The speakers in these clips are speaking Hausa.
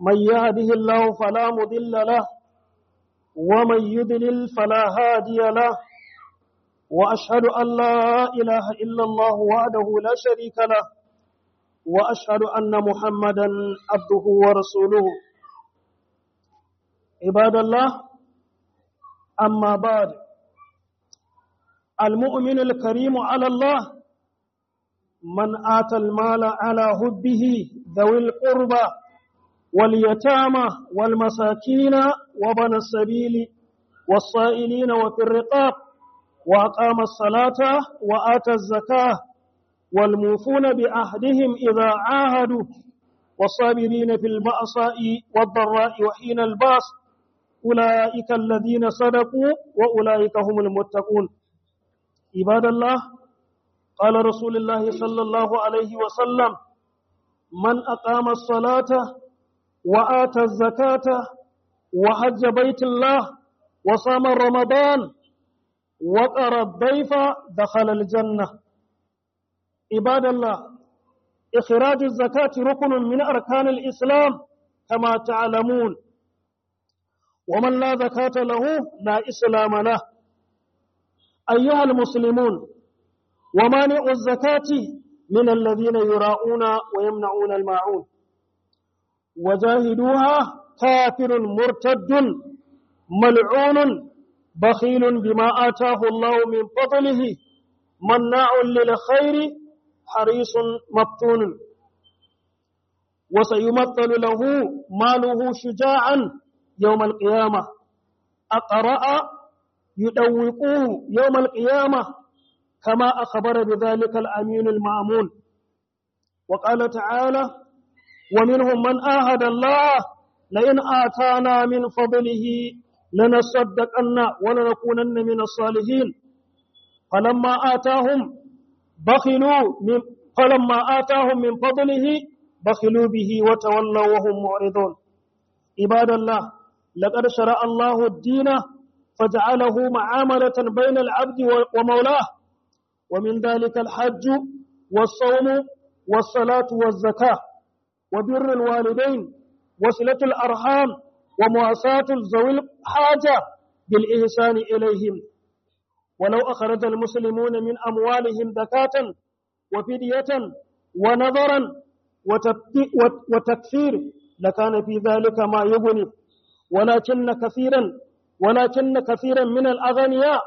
من يهده الله فلا مضل له ومن يضلل فلا هادي له وأشهد أن لا إله إلا الله وحده لا شريك له وأشهد أن محمدا عبده ورسوله عباد الله أما بعد المؤمن الكريم على الله من آتى المال على هبه ذوي القربى واليتامى والمساكين وبنى السبيل والصائلين وفي الرقاب وأقام الصلاة وآتى الزكاة والموفون بعهدهم إذا عاهدوا والصابرين في البأساء والضراء وحين الباس أولئك الذين صدقوا وأولئك هم المتقون عباد الله قال رسول الله صلى الله عليه وسلم من أقام الصلاة وآتى الزكاة وحج بيت الله وصام رمضان وقر الضيف دخل الجنة عباد الله إخراج الزكاة ركن من أركان الإسلام كما تعلمون ومن لا زكاة له لا إسلام له أيها المسلمون ومانع الزكاة من الذين يراؤون ويمنعون الماعون وجاهدوها كافر مرتد ملعون بخيل بما آتاه الله من فضله مناع للخير حريص مفتون وسيمثل له ماله شجاعا يوم القيامة أقرأ يدوقوه يوم القيامة كما أخبر بذلك الأمين المأمون وقال تعالى ومنهم من آهد الله لئن آتانا من فضله لنصدقن ولنكونن من الصالحين فلما آتاهم بخلوا من فلما آتاهم من فضله بخلوا به وتولوا وهم معرضون عباد الله لقد شرع الله الدين فجعله معاملة بين العبد ومولاه ومن ذلك الحج والصوم والصلاة والزكاة وبر الوالدين وصلة الأرحام ومواساة ذوي الحاجة بالإحسان إليهم ولو أخرج المسلمون من أموالهم زكاة وفدية ونظرا وتكفير لكان في ذلك ما يغني ولكن كثيرا ولكن كثيرا من الأغنياء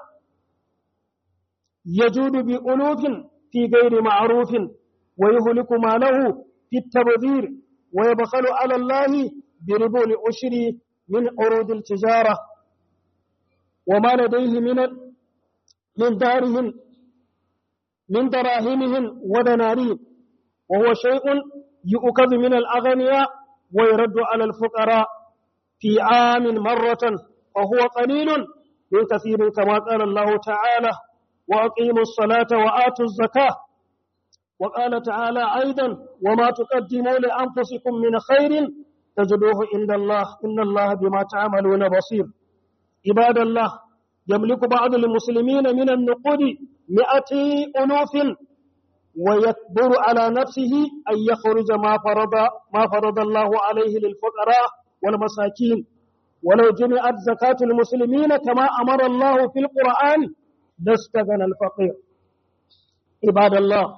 يجود بألوف في غير معروف ويهلك ماله في التبذير ويبخل على الله بربو العشر من عروض التجارة وما لديه من من دارهم من دراهمهم ودنانير وهو شيء يؤخذ من الأغنياء ويرد على الفقراء في عام مرة وهو قليل من كثير كما قال الله تعالى وأقيموا الصلاة وآتوا الزكاة وقال تعالى أيضا وما تقدموا لأنفسكم من خير تجدوه عند الله إن الله بما تعملون بصير عباد الله يملك بعض المسلمين من النقود مئة ألوف ويكبر على نفسه أن يخرج ما فرض ما فرض الله عليه للفقراء والمساكين ولو جمعت زكاة المسلمين كما أمر الله في القرآن لاستغنى الفقير عباد الله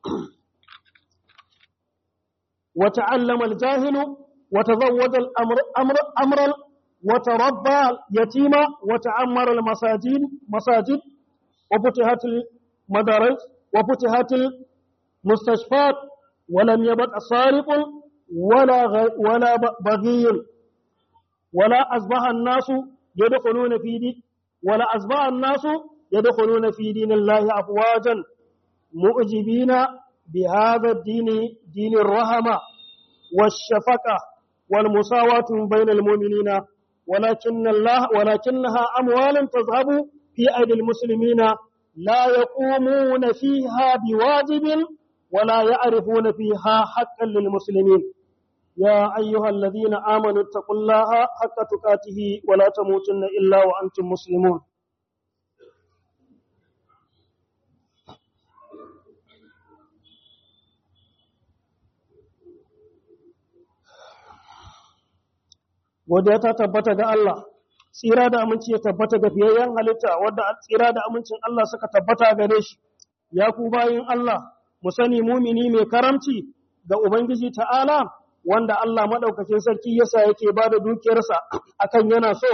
وتعلم الجاهل وتزود الأمر أمر أمر وتربى اليتيم وتعمر المساجد مساجد وفتحت المدارس وفتحت المستشفيات ولم يبق سارق ولا غ... ولا بغي ولا أصبح الناس يدخلون في دين ولا أصبح الناس يدخلون في دين الله أفواجا مؤجبين بهذا الدين دين الرحمة والشفقة والمساواة بين المؤمنين ولكن الله ولكنها أموال تذهب في أيدي المسلمين لا يقومون فيها بواجب ولا يعرفون فيها حقا للمسلمين يا أيها الذين آمنوا اتقوا الله حق تقاته ولا تموتن إلا وأنتم مسلمون wadda ta tabbata ga Allah tsira da aminci ya tabbata ga fiyayyen halitta wadda tsira da amincin Allah suka tabbata gare shi ya ku bayin Allah mu sani mumini mai karamci ga ubangiji ta'ala wanda Allah madaukakin sarki yasa yake ba da dukiyarsa akan yana so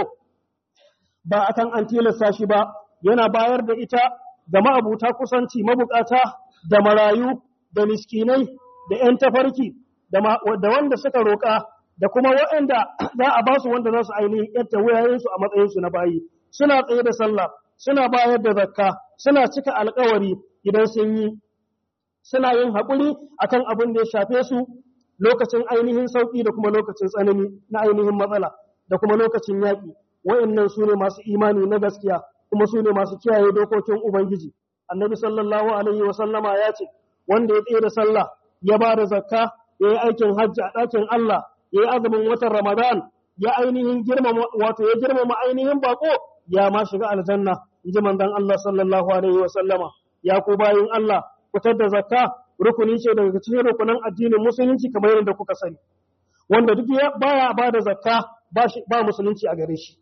ba akan an tilasta shi ba yana bayar da ita ga ma'abuta kusanci mabukata da marayu da miskinai da 'yan tafarki da wanda suka roƙa da kuma waɗanda za a ba su wanda za su ainihin yadda wuyayensu a matsayinsu na bayi suna tsaye da sallah suna bayar da zakka suna cika alkawari idan sun yi suna yin haƙuri akan abin da ya shafe su lokacin ainihin sauƙi da kuma lokacin tsanani na ainihin matsala da kuma lokacin yaƙi wa'annan su ne masu imani na gaskiya kuma su ne masu kiyaye dokokin ubangiji annabi sallallahu alaihi wa sallama ya ce wanda ya tsaye da sallah ya ba da zakka ya yi aikin hajji a ɗakin Allah ya yi azumin watan Ramadan ya ainihin girmama wato ya girmama ainihin bako ya ma shiga aljanna in ji manzon Allah sallallahu alaihi wa sallama ya ku bayin Allah fitar da zakka rukuni ce daga cikin rukunan addinin musulunci kamar yadda kuka sani wanda duk ya baya ba da zakka ba shi ba musulunci a gare shi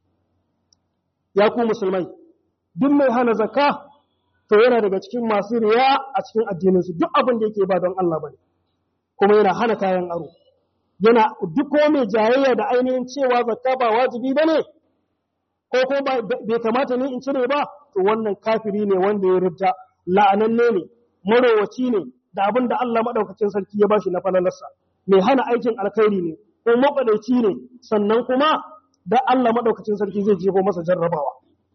ya ku musulmai duk mai hana zakka to yana daga cikin masu riya a cikin addininsu duk abin da yake ba don Allah bane kuma yana hana kayan aro yana duk ko mai jayayya da ainihin cewa zakka ba wajibi bane ko ko bai kamata ne in cire ba to wannan kafiri ne wanda ya rudda la'ananne ne marowaci ne da abin da Allah madaukakin sarki ya bashi na falalarsa mai hana aikin alkhairi ne ko maɓadaci ne sannan kuma da Allah madaukakin sarki zai jefo masa jarrabawa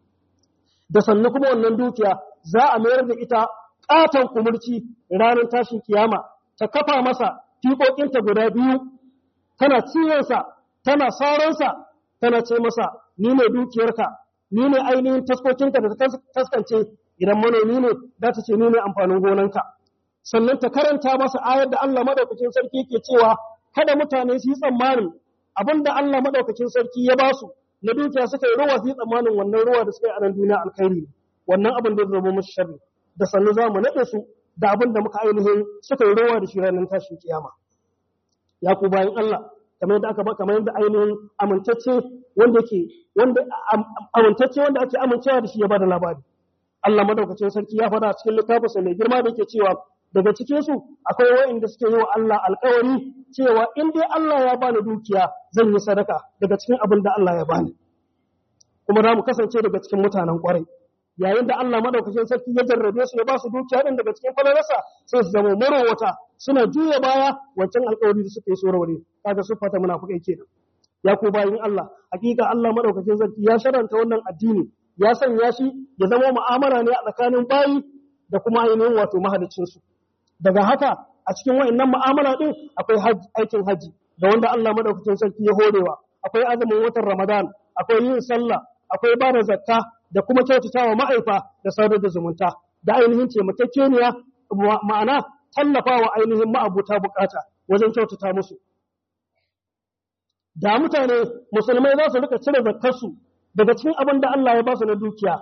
da sannan kuma wannan dukiya za a mayar da ita ƙaton kumurci ranar tashin kiyama ta kafa masa fiƙoƙinta guda biyu tana ciwonsa tana sauransa tana ce masa ni ne dukiyarka ni ne ainihin taskokinka da ta taskance idan manomi ne za ta ce ni ne amfanin gonanka sannan ta karanta masa ayar da Allah madaukakin sarki ke cewa kada mutane su yi tsammanin abin da Allah madaukakin sarki ya ba su na dukiya suka yi ruwa su yi tsammanin wannan ruwa da suka yi a nan duniya alkhairi wannan abin da zama musu sharri da sannu za mu naɗe su da abin da muka ainihin suka yi ruwa da shi ranar tashin kiyama ya ku bayan Allah kamar yadda aka ba kamar yadda ainihin amintacce wanda yake wanda amintacce wanda ake amincewa da shi ya bada labari Allah madaukakin sarki ya faɗa a cikin littafinsa mai girma da yake cewa daga cikin su akwai wa'inda suke yi wa Allah alƙawari cewa in dai Allah ya bani dukiya zan yi sadaka daga cikin abin da Allah ya bani kuma za mu kasance daga cikin mutanen ƙwarai yayin da Allah madaukakin sarki ya jarrabe su ya ba su dukiya din daga cikin falalarsa sai su zama marowata suna juya baya wancan alƙawari da suka yi sorowar kaga su fata munafikai kenan ya ku bayin Allah hakika Allah madaukakin sarki ya sharanta wannan addini ya sanya shi ya zama mu'amala ne a tsakanin bayi da kuma ainihin wato mahalicin su daga haka a cikin wayannan mu'amala din akwai aikin haji da wanda Allah madaukakin sarki ya horewa akwai azumin watan Ramadan akwai yin sallah akwai ba da zakka da kuma kyautatawa ma'aifa da sadar da zumunta da ainihin taimakekeniya ma'ana tallafawa ainihin ma'abuta bukata wajen kyautata musu da mutane musulmai za su rika cire zakkarsu daga cikin abin da Allah ya ba su na dukiya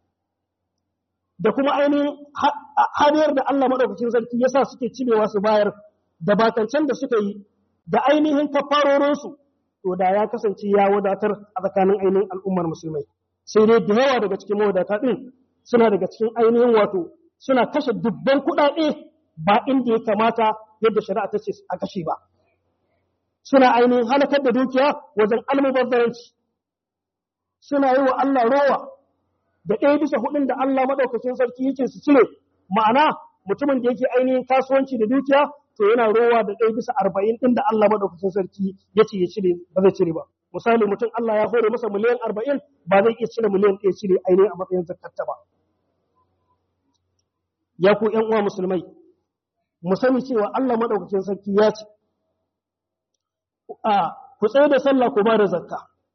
da kuma ainihin hariyar da Allah maɗaukacin sarki ya sa suke cirewa su bayar da bakancan da suka yi da ainihin kafarorinsu to da ya kasance ya wadatar a tsakanin ainihin al'ummar musulmai sai dai da yawa daga cikin mawadata ɗin suna daga cikin ainihin wato suna kashe dubban kuɗaɗe ba inda ya kamata yadda shari'a ta ce a kashe ba suna ainihin halakar da dukiya wajen almubazzaranci suna yi wa Allah rowa da ɗaya bisa hudun da Allah maɗaukacin sarki yake su cire ma'ana mutumin da yake ainihin kasuwanci da dukiya to yana rowa da ɗaya bisa arba'in ɗin da Allah maɗaukacin sarki ya ce ya cire ba zai cire ba misali mutum Allah ya hore masa miliyan arba'in ba zai iya cire miliyan ɗaya cire ainihin a matsayin zakatta ba ya ku ƴan uwa musulmai mu sani cewa Allah maɗaukacin sarki ya ce a ku tsaye da sallah ku ba da zakka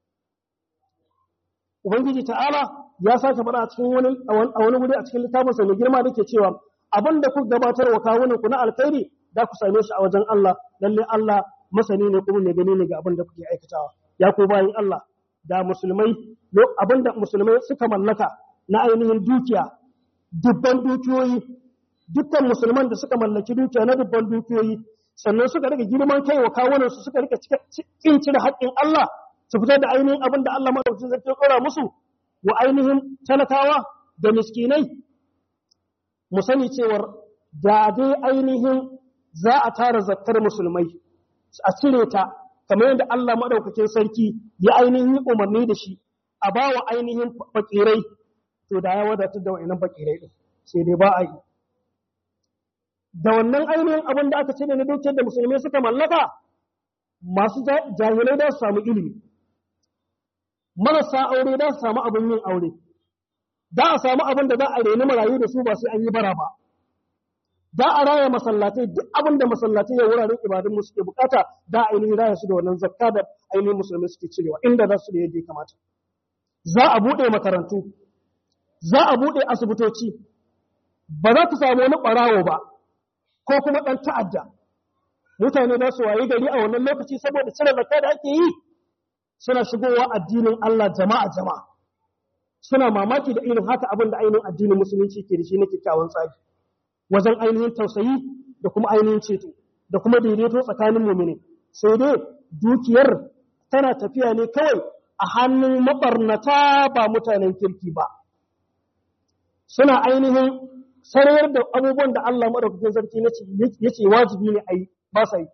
ubangiji ta'ala ya sake faɗa a cikin wani a wani guri a cikin littafinsa mai girma dake cewa abin da ku gabatar wa kawunan ku na alkhairi da ku same shi a wajen Allah lalle Allah masani ne kuma mai gani ne ga abin da kuke aikatawa ya ku bayin Allah da musulmai abin da musulmai suka mallaka na ainihin dukiya dubban dukiyoyi dukkan musulman da suka mallaki dukiya na dubban dukiyoyi sannan suka rika girman kai wa kawunan su suka rika kin cire haƙƙin Allah su fitar da ainihin abin da Allah madaukakin sarki ya kora musu wa ainihin talakawa da miskinai mu sani cewar da dai ainihin za a tara zakkar musulmai a cire ta kamar yadda Allah madaukakin sarki ya ainihin umarni da shi a bawa ainihin fakirai to da ya wadatar da wa'annan fakirai din sai dai ba a yi da wannan ainihin abin da aka cire na dukiyar da musulmai suka mallaka masu jahilai da su samu ilimi marasa aure da su samu abin yin aure da a samu abin da za a reni marayu da su ba sai an yi bara ba da a raya masallatai duk abin da masallatai ya wuraren ibadun suke bukata da a ainihin raya su da wannan zakka da ainihin musulmai suke cirewa inda za su da yadda ya kamata za a buɗe makarantu za a buɗe asibitoci ba za ku samu wani ɓarawo ba ko kuma ɗan ta'adda mutane za su wayi gari a wannan lokaci saboda cire zakka da ake yi suna shigowa addinin Allah jama'a jama'a suna mamaki da irin haka abin da ainihin addinin musulunci ke da shi na kyakkyawan tsari wajen ainihin tausayi da kuma ainihin ceto da kuma daidaito tsakanin mumini sai dai dukiyar tana tafiya ne kawai a hannun mabarnata ba mutanen kirki ba suna ainihin sarayar da abubuwan da Allah madaukakin sarki ya ce wajibi ne a yi ba sa yi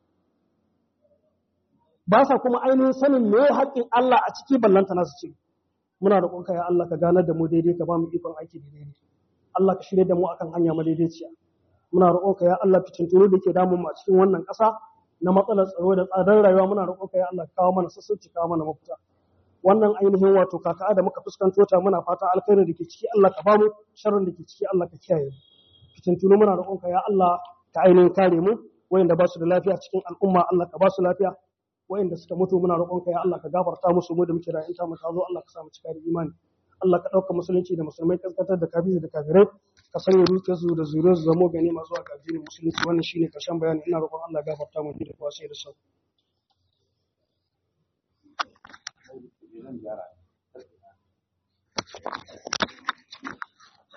ba sa kuma ainihin sanin me haƙƙin Allah a ciki ballanta nasu ce muna da ƙonka ya Allah ka ganar da mu daidai ka ba mu ikon aiki da daidai Allah ka shirya da mu akan hanya madaidaiciya muna roƙonka ya Allah fitintunu da ke damun mu a cikin wannan ƙasa na matsalar tsaro da tsadar rayuwa muna roƙonka ya Allah kawo mana sassauci kawo mana mafita wannan ainihin wato kaka da muka fuskanto ta muna fata alkhairin da ke ciki Allah ka bamu sharrin da ke ciki Allah ka kiyaye mu fitintunu muna roƙonka ya Allah ka ainihin kare mu wayanda ba su da lafiya cikin al'umma Allah ka ba su lafiya wayanda suka mutu muna roƙonka ya Allah ka gafarta musu mu da muke da inta mu tazo Allah ka sa mu cika da imani Allah ka ɗauka musulunci da musulmai kaskantar da kabiri da kafirai ka sanya dukiyarsu da zuriyarsu zamo gani masu a addinin musulunci wannan shine karshen bayani ina roƙon Allah gafarta mu da kwashe da sau